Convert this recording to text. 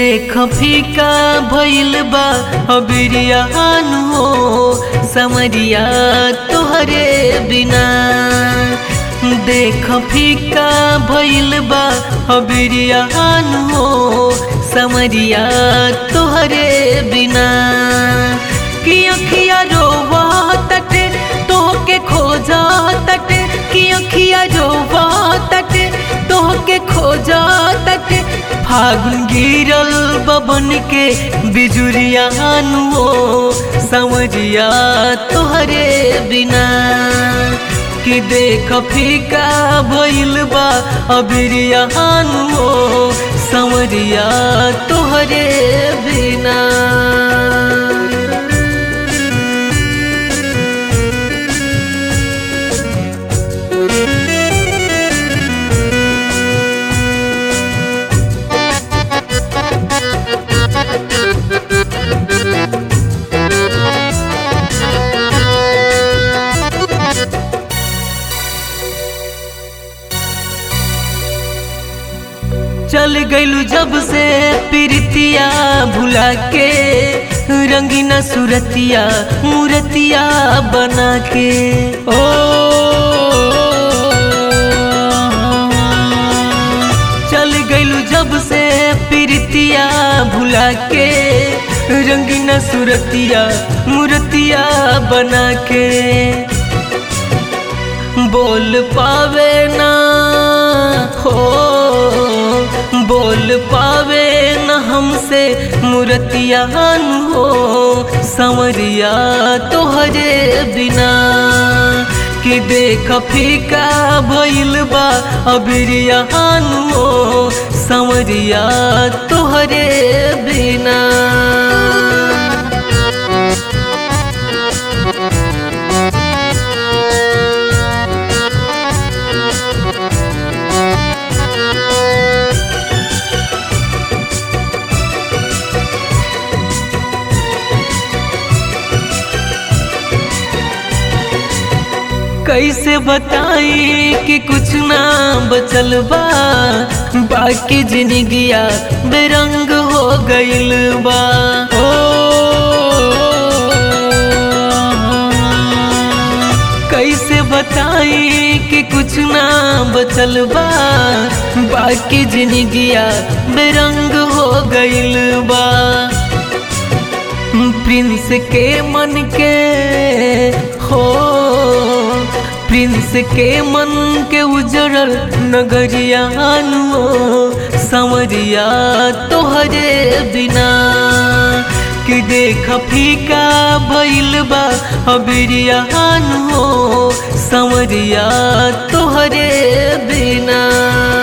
देख फीका भइल बा अबिरियान हो समरिया तोहरे बिना देख फीका भइल बा अबिरियान हो समरिया तोहरे बिना कि अखिया रोवा तटे तोहके खोजा तटे कि अखिया रोवा तटे तोहके खोजा तटे फागुन गिरल बबन के बिजुरिया हो समझिया तोहरे बिना कि देख फीका भइल बा अबिरिया हो समझिया तोहरे बिना चल गइलू जब से प्रीतिया भुला के रंगीना सुरतिया मूर्तिया बना के ओ चल गइलू जब से प्रीतिया भुला के रंगीना सुरतिया मूर्तिया बना के बोल पावे ना हो बोल पावे न हमसे मूर्तियान हो संवरिया तोहरे बिना कि देख फीका भइल बा अबिरियान हो संवरिया तोहरे बिना कैसे बताई कि कुछ ना बचल बा बाकी जिंदगिया बेरंग हो गइल बा ओ कैसे बताई कि कुछ ना बचल बा बाकी जिंदगिया बेरंग हो गइल बा प्रिंस के मन के हो प्रिंस के मन के उजड़ल नगरिया हो समरिया तोहरे बिना कि देख फीका भइल बा अबिरिया हो समरिया तोहरे बिना